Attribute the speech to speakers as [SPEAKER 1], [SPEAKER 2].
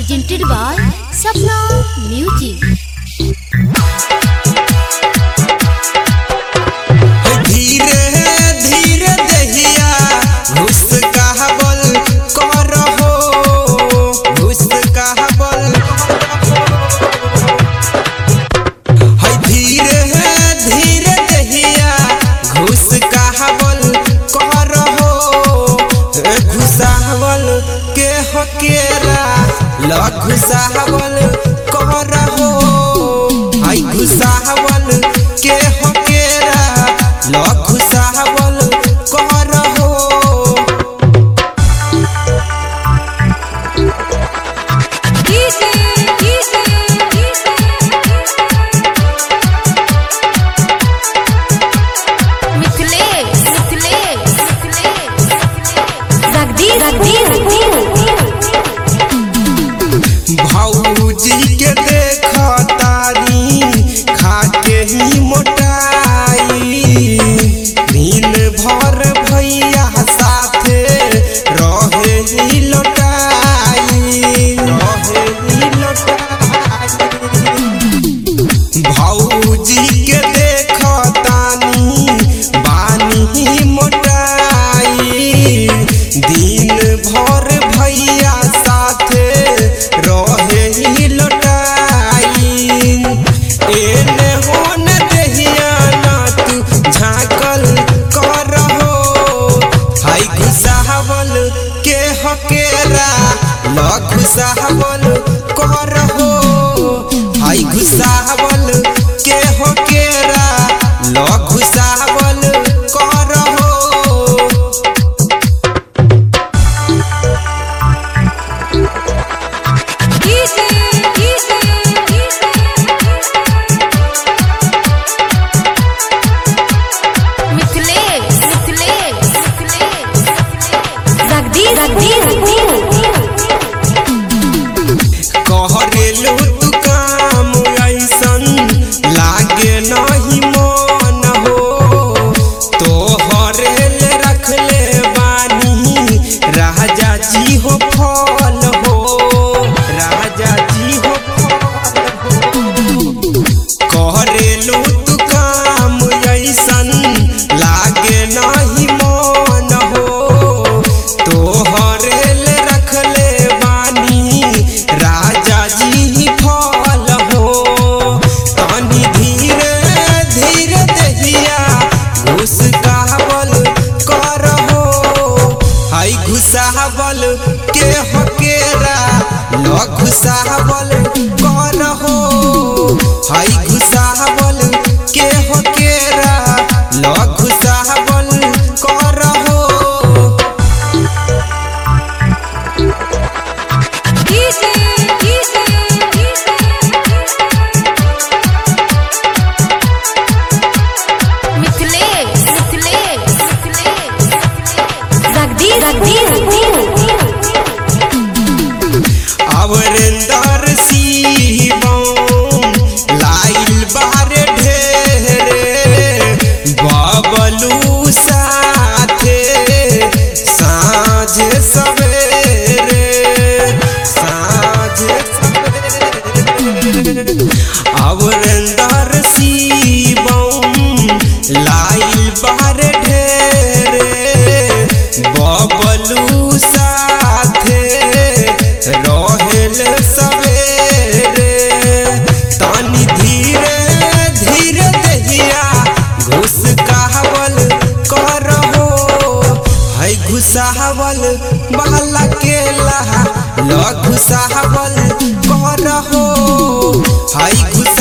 [SPEAKER 1] presented by Sapna Music.
[SPEAKER 2] धीरे धीरे दहिया घुस कहबल करहो घुस कहबल है धीरे धीरे दहिया घुस कहबल करहो ए घुसावल के हकेरा ल घुसावल करहो है घुसावल के हकेरा ल घुसावल करहो
[SPEAKER 1] Mithilesh, Mithilesh, Mithilesh. Jagdish,
[SPEAKER 2] भौजी के देख तारी खाके ही मोटाई दिन भर भैया साथे रहे ही लोटाई रहे ही लोटाई भौजी के देख तानी बानी मोटाई दिन भर भैया साथे रहे ही लोटाई एने होने दहिया ना तू झाँकल करहो हाय घुसावल के हकेरा ल घुसावल करहो हाय घुसावल के हकेरा ल घुसावल करहो
[SPEAKER 1] Mithilesh, Mithilesh, Mithilesh. Jagdish,
[SPEAKER 2] कहरेलू तू काम ऐसन लागे नहीं मन हो तोहरेल रखले बानी राजा जी हो फल हो राजा जी हो फल हो कहरेलू तू काम ऐसन लागे नहीं मन हो तोहरेल रखले बानी राजा जी फल हो तनी धीरे धीरे दहिया घुस कहबल करहो हाय घुसावल के हकेरा ल घुसावल करहो हाय घुसावल के हकेरा ल घुसावल करहो
[SPEAKER 1] Mithilesh, Mithilesh, Mithilesh. Jagdish,
[SPEAKER 2] अवरेंदर Shivam लाइल बारे ढेरे बबलू साथे साँझ सवेरे साँझ सवेरे अवरेंदर शिवम लाइल बारे ढेरे बबलू साथे रहेल सवेरे तानी धीरे धीरे दहिया घुस कहवल करहो है घुसावल बाला के लहा ल घुसावल करहो है घुस